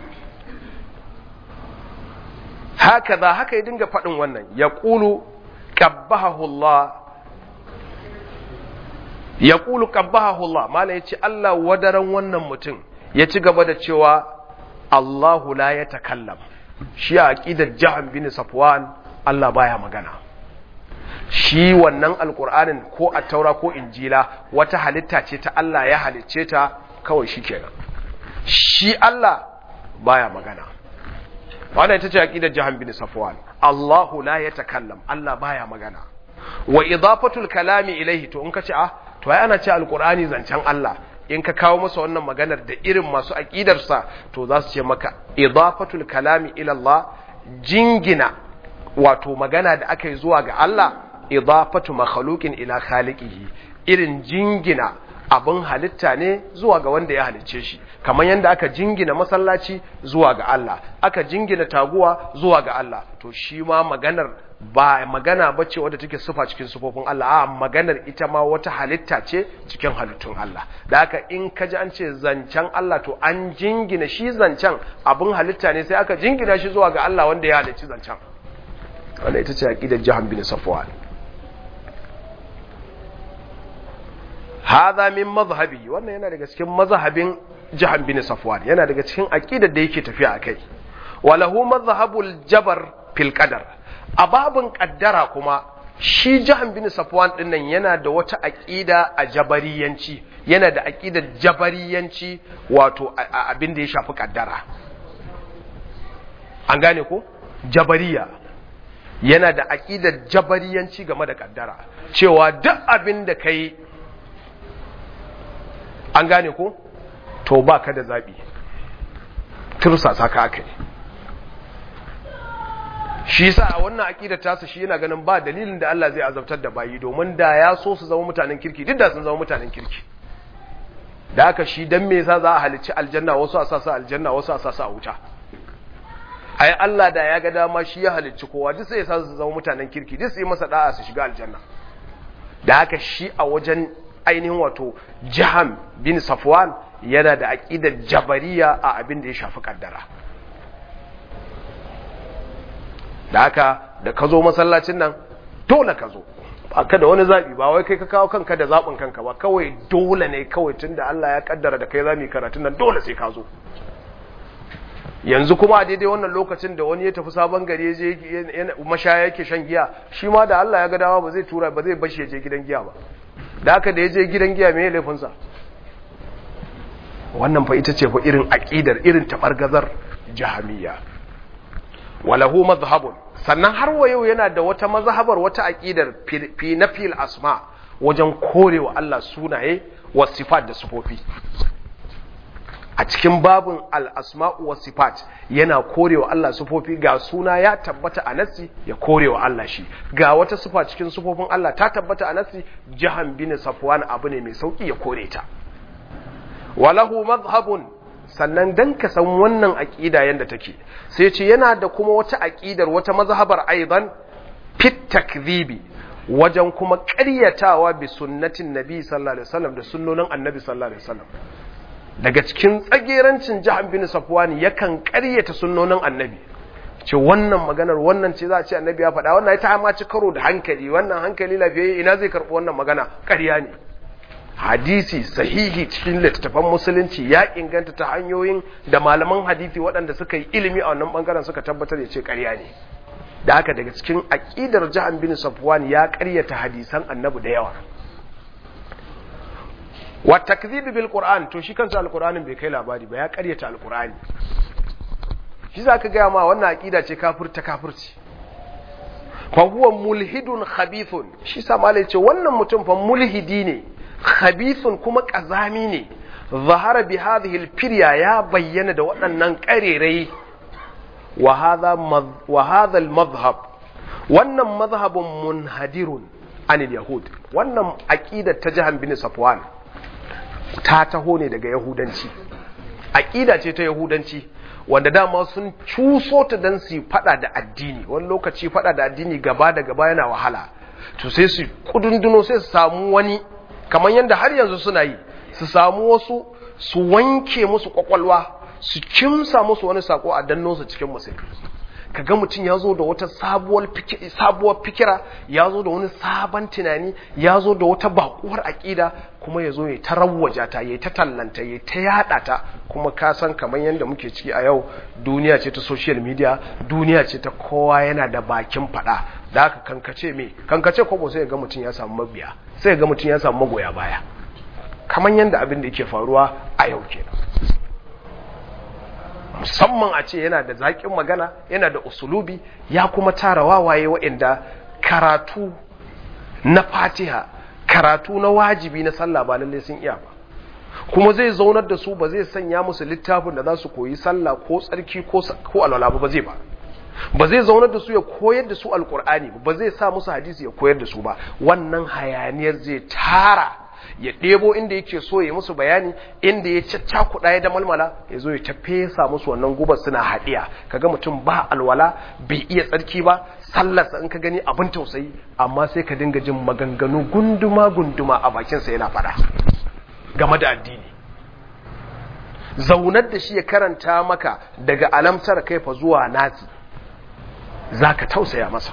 haka za haka ya dinga faɗin wannan ya ƙulu ƙabbahahullah ya ƙulu ƙabbahahullah mala ya ce Allah wadaran wannan mutum ya ci gaba da cewa Allahu la ya takallam shi a aƙidar jahan bin safwan Allah baya magana shi wannan alƙur'anin ko a taura ko injila wata halitta ce ta Allah ya halicce ta kawai shi kenan shi Allah baya magana wannan ita ce aqidar jahan bin safwan Allahu la yatakallam Allah baya magana wa idafatul kalami ilaihi to in ka ce ah to ai ana ce alqur'ani zancen Allah in ka kawo masa wannan maganar da irin masu aqidar sa to za su ce maka idafatul kalami ila Allah jingina wato magana da aka yi zuwa ga Allah idafatu makhluqin ila khaliqihi irin jingina abin halitta ne zuwa ga wanda ya halicce shi kamar yadda aka jingina masallaci zuwa ga Allah aka jingina taguwa zuwa ga Allah to shi ma maganar ba magana bace wadda take sufa cikin sufofin Allah a maganar ita ma wata halitta ce cikin halittun Allah da haka in ka ji an ce zancen Allah to an jingina shi zancen abin halitta ne sai aka jingina shi zuwa ga Allah wanda ya halicci zancen wanda ita ce aqidar jahan bin safwan hadha min mazhabi wannan yana daga cikin mazhabin jahan bin safwan yana daga cikin aqidar da yake tafiya akai walahu mazhabul jabar fil qadar a babun qaddara kuma shi jahan bin safwan din nan yana da wata aqida a jabariyanci yana da aqidar jabariyanci wato abin da ya shafi qaddara an gane ko jabariya yana da aqidar jabariyanci game da qaddara cewa duk abin da kai an gane ko to ba ka da zaɓi tursasa ka aka yi shi sa a wannan aƙidar tasa shi yana ganin ba dalilin da Allah zai azabtar da bayi domin da ya so su zama mutanen kirki duk da sun zama mutanen kirki da haka shi dan me yasa za a halicci aljanna wasu a sasa aljanna wasu a sasa a wuta ai Allah da ya ga dama shi ya halicci kowa duk sai ya sa su zama mutanen kirki duk su yi masa da'a su shiga aljanna da haka shi a wajen ainihin wato jaham bin safwan yana da aƙidar jabariya a abin da ya shafi kaddara da haka da ka zo masallacin nan dole ka zo ba ka da wani zaɓi ba wai kai ka kawo kanka da zaɓin kanka ba kawai dole ne kawai tun da Allah ya kaddara da kai za mu yi karatun nan dole sai ka zo yanzu kuma a daidai wannan lokacin da wani ya tafi sabon gari ya je mashaya yake shan giya shi ma da Allah ya ga dama ba zai tura ba zai bashi ya je gidan giya ba da haka da ya je gidan giya me laifinsa wannan fa ita ce fa irin aqidar irin tabargazar jahamiyya walahu mazhabun sannan har wa yau yana da wata mazhabar wata aqidar fi nafil asma wajen korewa Allah sunaye wa sifat da sifofi a cikin babin al-asma'u wa sifat yana korewa Allah sifofi ga suna ya tabbata a nassi ya korewa Allah shi ga wata sifa cikin sifofin Allah ta tabbata a nassi jahan bin safwan abu ne mai sauki ya kore ta walahu madhhabun sannan dan ka san wannan aqida yanda take sai ce yana da kuma wata aqidar wata mazhabar aidan fit takdhibi wajen kuma ƙaryatawa bi sunnatin nabi sallallahu alaihi wasallam da sunnonin annabi sallallahu alaihi wasallam daga cikin tsagerancin jahan bin safwani yakan ƙaryata sunnonin annabi ce wannan maganar wannan ce za a ce annabi ya faɗa wannan ita ma ci karo da hankali wannan hankali lafiyayye ina zai karɓi wannan magana ƙarya ne hadisi sahihi cikin littattafan musulunci ya inganta ta hanyoyin da malaman hadisi waɗanda suka yi ilimi a wannan bangaren suka tabbatar ya ce ƙarya ne da haka daga cikin aƙidar jahan bin safwan ya ƙaryata hadisan annabi da yawa wa takdhibi bil qur'an to shi kansa alqur'anin bai kai labari ba ya ƙaryata alqur'ani shi zaka ga ma wannan aqida ce kafirta kafirci fa huwa mulhidun khabithun shi sa malai ce wannan mutum fa mulhidi ne khabithun kuma kazami ne zahara bi hadhihi al-firya ya bayyana da waɗannan ƙarerai wa hadha wa hadha al-madhhab wannan madhhabun munhadirun anil yahud wannan aqida ta jahan bin safwan ta taho ne daga yahudanci aqida ce ta yahudanci wanda dama sun cuso ta dan su fada da addini wani lokaci fada da addini gaba da gaba yana wahala to sai su kudunduno sai su samu wani kamar yadda har yanzu suna yi su samu wasu su wanke musu kwakwalwa su kimsa musu wani sako a danno su cikin musulmi kaga mutum ya zo da wata sabuwar fikira ya zo da wani sabon tunani ya zo da wata bakuwar aƙida kuma ya zo ya ta rawwaja ta ya ta tallanta ya ta yada ta kuma ka san kamar yadda muke ciki a yau duniya ce ta social media duniya ce ta kowa yana da bakin fada da haka kankace me kankace kwabo sai ga mutum ya samu mabiya sai ga mutum ya samu magoya baya kamar yadda abin da yake faruwa a yau kenan musamman a ce yana da zaƙin magana yana da usulubi ya kuma tara wawaye waɗanda karatu na fatiha karatu na wajibi na sallah ba lallai sun iya ba kuma zai zaunar da su ba zai sanya musu littafin da za su koyi sallah ko tsarki ko alwala ba zai ba ba zai zaunar da su ya koyar da su alkur'ani ba zai sa musu hadisi ya koyar da su ba wannan hayaniyar zai tara ya ɗebo inda yake so ya musu bayani inda ya caccakuɗa ya da malmala ya zo ya ta fesa musu wannan gubar suna haɗiya kaga mutum ba alwala bai iya tsarki ba sallarsa in ka gani abin tausayi amma sai ka dinga jin maganganu gunduma gunduma a bakinsa yana faɗa game da addini zaunar da shi ya karanta maka daga alamtar kaifa zuwa nasi za ka tausaya masa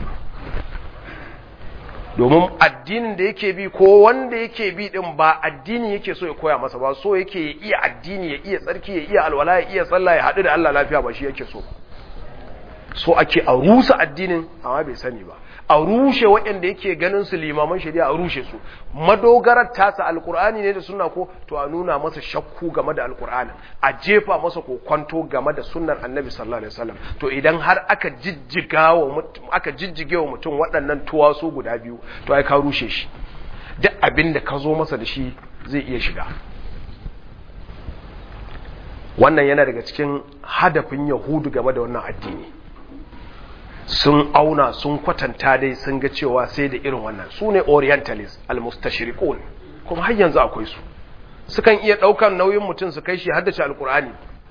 domin addinin da yake bi ko wanda yake bi din ba addini yake so ya koya masa ba so yake ya iya addini ya iya tsarki ya iya alwala ya iya sallah ya haɗu da Allah lafiya ba shi yake so so ake a rusa addinin amma bai sani ba a rushe waɗanda yake ganin su limaman shari'a a rushe su madogarar tasa alkur'ani ne da sunna ko to a nuna masa shakku game da alkur'ani a jefa masa kokwanto game da sunnar annabi sallallahu alaihi wasallam to idan har aka jijjiga wa aka jijjige wa mutum waɗannan tuwasu guda biyu to ai ka rushe shi duk abin da ka zo masa da shi zai iya shiga wannan yana daga cikin hadafin yahudu game da wannan addini sun auna sun kwatanta dai sun ga cewa sai da irin wannan su ne orientalist almustashriqun kuma har yanzu akwai su sukan iya daukan nauyin mutum su kai shi haddace alkur'ani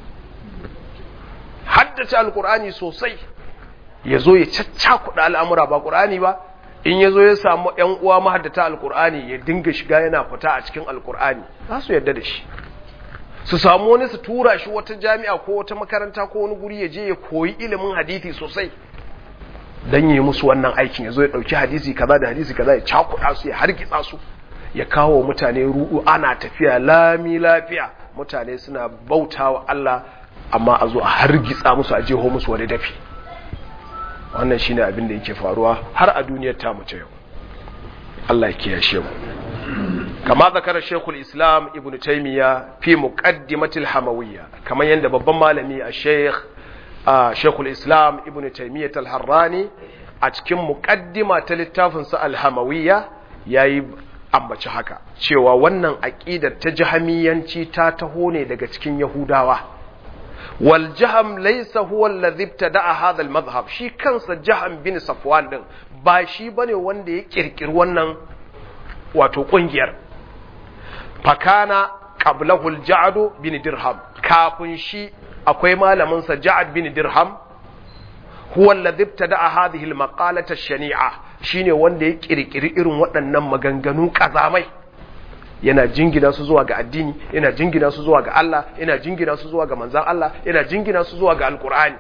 haddace alkur'ani sosai ya zo ya caccakuɗa al'amura ba ƙur'ani ba in ya zo ya samu ‘yan uwa mahaddata alkur'ani ya dinga shiga yana fita a cikin alkur'ani za su yarda da shi su samu wani su tura shi wata jami'a ko wata makaranta ko wani guri ya je ya koyi ilimin hadithi sosai dan yi musu wannan aikin yazo ya dauki hadisi kaza da hadisi kaza ya cakuɗa su ya hargitsa su ya kawo mutane ru'u ana tafiya lami lafiya mutane suna bautawa Allah amma a zo a hargitsa musu a jeho musu wani dafi wannan shine abin da yake faruwa har a duniyar ta mace yau Allah ya kiyashe mu kama zakara Sheikhul Islam Ibn Taymiyyah fi muqaddimatil Hamawiyya kamar yanda babban malami a Sheikh Sheikhul Islam Ibn Taymiyyah al-Harrani a cikin muqaddima ta littafin sa al-Hamawiyya yayi ambaci haka cewa wannan aqidar ta jahamiyanci ta taho ne daga cikin Yahudawa wal jaham laysa huwa alladhi ibtada'a hadha al madhhab shi kansa jaham bin safwan din ba shi bane wanda ya kirkiri wannan wato kungiyar fakana qablahu al ja'd bin dirham kafin shi akwai malamin sa ja'ad bin dirham huwa alladhi ibtada'a hadhihi al maqalata ash-shani'a shine wanda ya kirkiri irin waɗannan maganganu kazamai yana jingina su zuwa ga addini yana jingina su zuwa ga Allah yana jingina su zuwa ga manzan Allah yana jingina su zuwa ga alkur'ani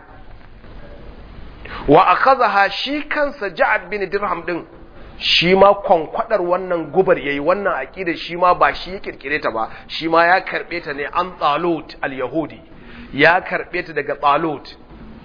wa akhadha shi kansa Ja'ad bin Dirham din shi ma kwankwadar wannan gubar yayi wannan aqida shi ma ba shi ya kirkire ta ba shi ma ya karbe ta ne an Talut al-Yahudi ya karbe ta daga Talut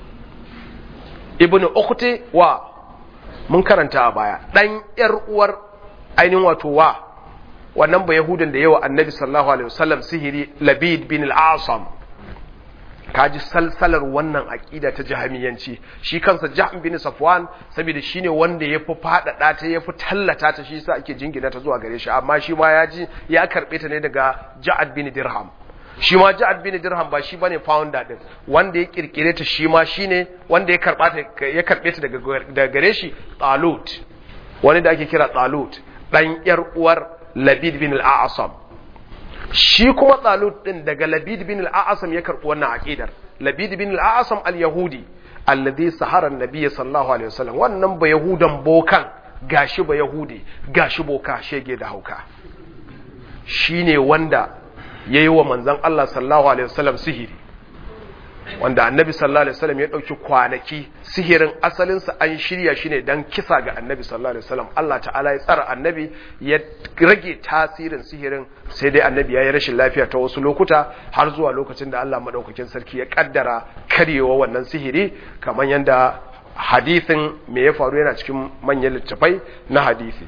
ibnu ukhti wa mun karanta a baya dan yar uwar ainihin wato wa wannan ba Yahudan da yawa annabi sallallahu alaihi wasallam sihiri Labid bin al-Asam kaji salsalar wannan aqida ta jahamiyanci shi kansa Jahm bin Safwan saboda shine wanda yafi fadada ta yafi tallata ta shi yasa ake jingina ta zuwa gare shi amma shi ma ya ji ya karbe ta ne daga Ja'ad bin Dirham shi ma Ja'ad bin Dirham ba shi bane founder din wanda ya kirkire ta shi ma shine wanda ya karba ta ya karbe ta daga daga gare shi Talut wani da ake kira Talut dan yar uwar Labid bin al-A'sam shi kuma Talut din daga Labid bin al-A'sam ya karɓi wannan aqidar Labid bin al-A'sam al-Yahudi alladhi sahara an-nabiy sallallahu alaihi wasallam wannan ba yahudan bokan gashi ba yahudi gashi boka shege da hauka shine wanda yayi wa manzon Allah sallallahu alaihi wasallam sihiri wanda annabi sallallahu alaihi wasallam ya dauki kwanaki sihirin asalin sa an shirya shi ne dan kisa ga annabi sallallahu alaihi wasallam Allah ta'ala ya tsara annabi ya rage tasirin sihirin sai dai annabi ya yi rashin lafiya ta wasu lokuta har zuwa lokacin da Allah madaukakin sarki ya kaddara karyewa wannan sihiri kamar yanda hadisin me ya faru yana cikin manyan littafai na hadisi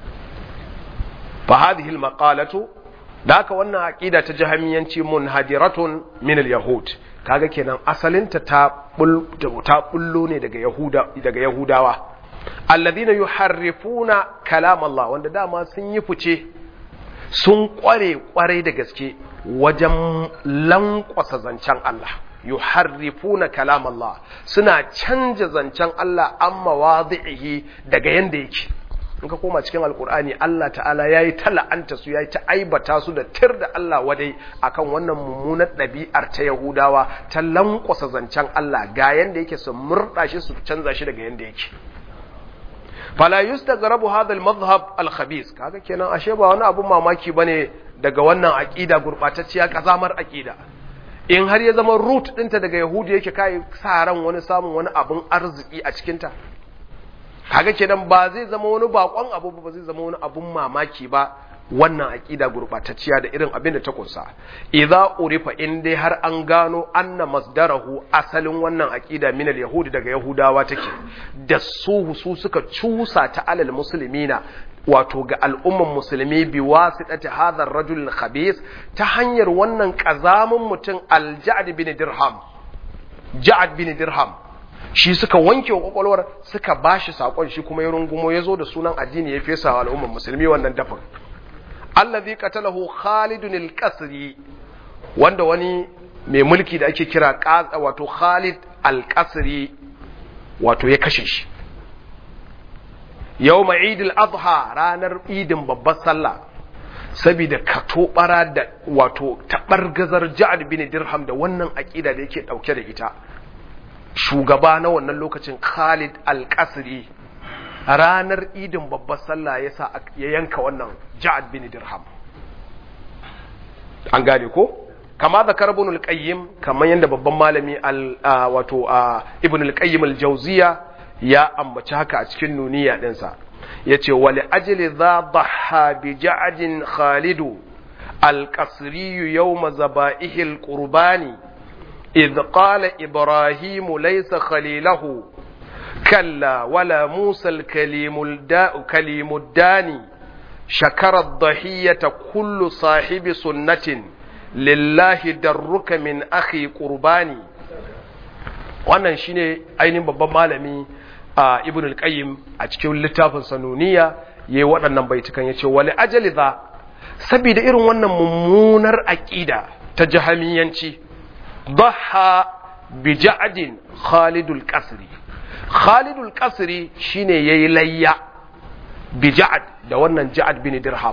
fa hadhihi al-maqalatu da haka wannan aqida ta jahamiyanci munhadiratun min al-yahud kaga kenan asalinta ta ta bullo ne daga yahuda daga yahudawa alladhina yuharrifuna kalam Allah wanda dama sun yi fice sun kware kware da gaske wajen lankwasa zancen Allah yuharrifuna kalam Allah suna canja zancen Allah amma wadihi daga yanda yake in ka koma cikin alkur'ani Allah ta'ala ya yi tala'anta su ya yi ta aibata su da tir da Allah wadai akan wannan mummunar ɗabi'ar ta Yahudawa ta lankwasa zancen Allah ga yanda yake su murɗa shi su canza shi daga yanda yake fala yustaghrabu hadha al-madhhab al-khabith kaga kenan ashe ba wani abun mamaki bane daga wannan aqida gurbatacciya kazamar aqida in har ya zama root ɗinta daga Yahudi yake kai sa ran wani samun wani abun arziki a cikinta kaga kenan ba zai zama wani bakon abu ba zai zama wani abun mamaki ba wannan aqida gurbatacciya da irin abin da ta kunsa idza urifa in dai har an gano anna masdarahu asalin wannan aqida min al-yahudi daga yahudawa take da su su suka cusa ta alal muslimina wato ga al'umman musulmi bi wasitati hadha ar-rajul khabith ta hanyar wannan kazamin mutum al-ja'd bin dirham ja'd bin dirham shi suka wanke wa kwakwalwar suka bashi sakon shi kuma ya rungumo ya zo da sunan addini ya fesa wa al'ummar musulmi wannan dafin allazi qatalahu khalidun al-qasri wanda wani mai mulki da ake kira wato khalid al-qasri wato ya kashe shi yawma eid al-adha ranar idin babbar sallah saboda katobara da wato tabargazar ja'ad bin dirham da wannan aqida da yake dauke da ita shugaba na wannan lokacin Khalid Al-Qasri ranar idin babbar sallah yasa ya yanka wannan Ja'ad bin Dirham an gane ko kama da karbun al-qayyim kamar yadda babban malami al wato ibn al-qayyim al-jawziya ya ambaci haka a cikin nuniya ɗinsa ya ce wali ajili za dhaha bi ja'adin khalidu alƙasriyu yau mazaba'ihil ƙurbani إذ قال إبراهيم ليس خليله كلا ولا موسى الكليم الداء كليم الداني شكر الضحية كل صاحب سنة لله درك من أخي قرباني wannan shine ainihin babban malami a ibn al-qayyim a cikin littafin sanuniya yayi waɗannan baitukan yace wali ajali za saboda irin wannan mummunar aqida ta jahamiyanci ضحى بجعد خالد القصري خالد القصري shine yayi layya bija'ad da wannan ja'ad bin dirham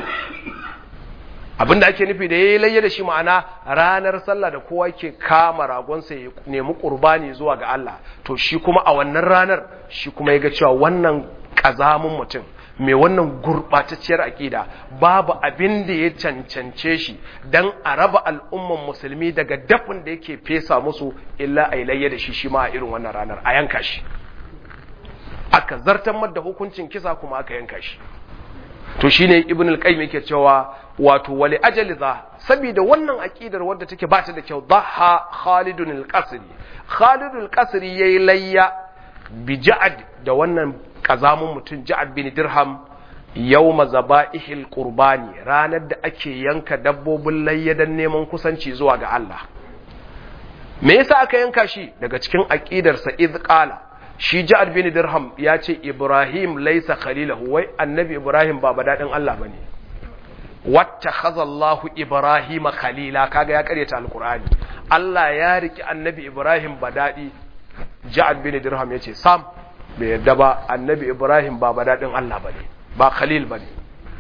abinda ake nufi da yayi layya da shi ma'ana ranar sallah da kowa ke kama ragonsa ya nemi qurbani zuwa ga Allah to shi kuma a wannan ranar shi kuma ya ga cewa wannan kazamun mutum mai wannan gurɓatacciyar aƙida babu abin da ya cancance shi don a raba al'umman musulmi daga dafin da yake fesa musu illa a layya da shi shi ma a irin wannan ranar a yanka shi aka zartar da hukuncin kisa kuma aka yanka shi to shine ibn al-qayyim yake cewa wato wali ajali za saboda wannan aqidar wadda take ba ta da kyau dhaha khalidun al-qasri khalidun al-qasri yayi layya bi ja'ad da wannan kazamun mutum ja'ad bin dirham yawma zaba'ihil qurbani ranar da ake yanka dabbobin layya dan neman kusanci zuwa ga Allah me yasa aka yanka shi daga cikin aqidarsa iz qala shi ja'ad bin dirham ya ce ibrahim laysa khalilahu wai annabi ibrahim ba badadin Allah bane wattakhadha Allahu ibrahim khalila kaga ya karyata alqur'ani Allah ya riki annabi ibrahim badadi ja'ad bin dirham yace sam bai yadda ba annabi ibrahim ba badadin Allah bane ba khalil bane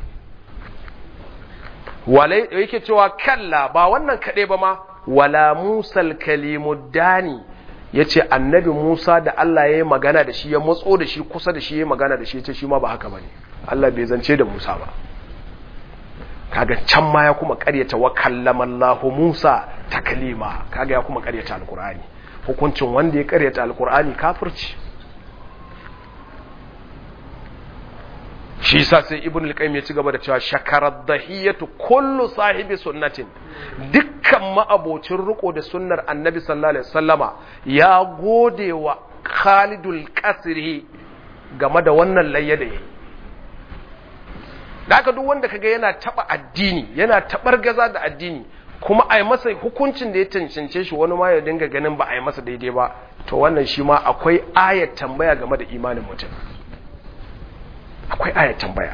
walai yake cewa kalla ba wannan kade ba ma wala musal kalimuddani ya ce annabi Musa da Allah ya yi magana da shi ya matso da shi kusa da shi ya yi magana da shi ya ce shi ma ba haka ba ne Allah bai zance da Musa ba kaga can ma ya kuma karyata wa kallama Allah Musa ta kalima kaga ya kuma karyata alkur'ani hukuncin wanda ya karyata alkur'ani kafirci shi sa sai ibn al-qayyim ya ci gaba da cewa shakarar dahiyatu kullu sahibi sunnatin dukkan ma'abocin riko da sunnar annabi sallallahu alaihi wasallama ya gode wa khalidul qasri game da wannan layya da yayi haka duk wanda kaga yana taba addini yana tabar gaza da addini kuma ai masa hukuncin da ya cancance shi wani ma ya dinga ganin ba a yi masa daidai ba to wannan shi ma akwai ayat tambaya game da imanin mutum akwai ayat tambaya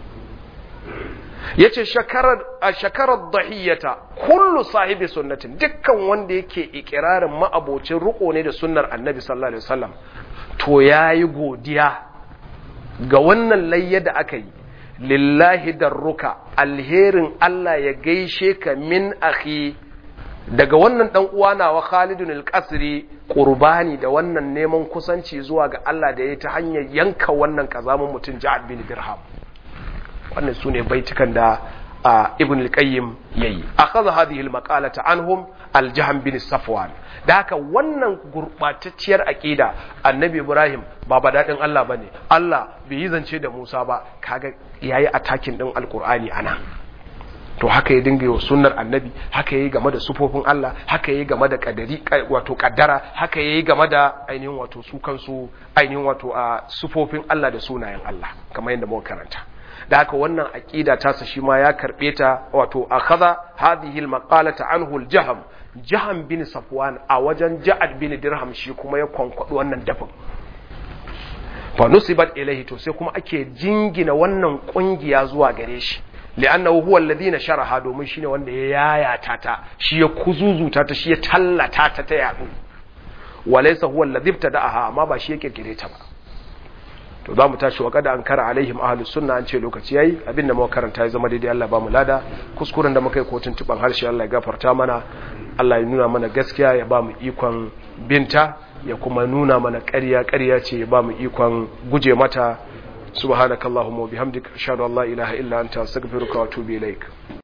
yace shakarar shakarar dahiyata kullu sahibi sunnatin dukkan wanda yake ikirarin ma'abocin riko ne da sunnar annabi sallallahu alaihi wasallam to yayi godiya ga wannan layya da aka yi lillahi darruka alherin Allah ya gaishe ka min akhi daga wannan dan uwa nawa Khalidun al-Qasri qurbani da wannan neman kusanci zuwa ga Allah da yayi ta hanyar yanka wannan kazamin mutum Ja'ad bin Dirham wannan sune baitukan da Ibn al-Qayyim yayi akhadha hadhihi al-maqalata anhum al-Jahm bin Safwan da haka wannan gurbatacciyar aqida Annabi Ibrahim ba badadin Allah bane Allah bai yi zance da Musa ba kaga yayi attacking din al-Qur'ani ana to haka ya dinga yi sunnar annabi haka yayi game da sufofin Allah haka yayi game da kadari wato kaddara haka yayi game da ainihin wato su kansu ainihin wato a sufofin Allah da sunayen Allah kamar yadda muka karanta da haka wannan aqida ta sa shi ma ya karbe ta wato akhadha hadhihi almaqalata anhu aljaham jaham bin safwan a wajen ja'ad bin dirham shi kuma ya kwankwado wannan dafin fa nusibat ilayhi to sai kuma ake jingina wannan kungiya zuwa gare shi li'annahu huwa alladhina sharaha domin shine wanda ya yayata ta shi ya kuzuzuta ta shi ya tallata ta ta yadu walaysa huwa alladhi ibtada'aha amma ba shi ya kirkire ta ba to za mu tashi wa kada an kara alaihim ahlus sunna an ce lokaci yayi abinda muka karanta ya zama daidai Allah ba mu lada kuskuren da muka yi kotun tuban harshe Allah ya gafarta mana Allah ya nuna mana gaskiya ya ba mu ikon binta ya kuma nuna mana ƙarya ƙarya ce ya ba mu ikon guje mata subhanakallahumma wa bihamdika ashhadu an la ilaha illa anta astaghfiruka wa atubu ilaik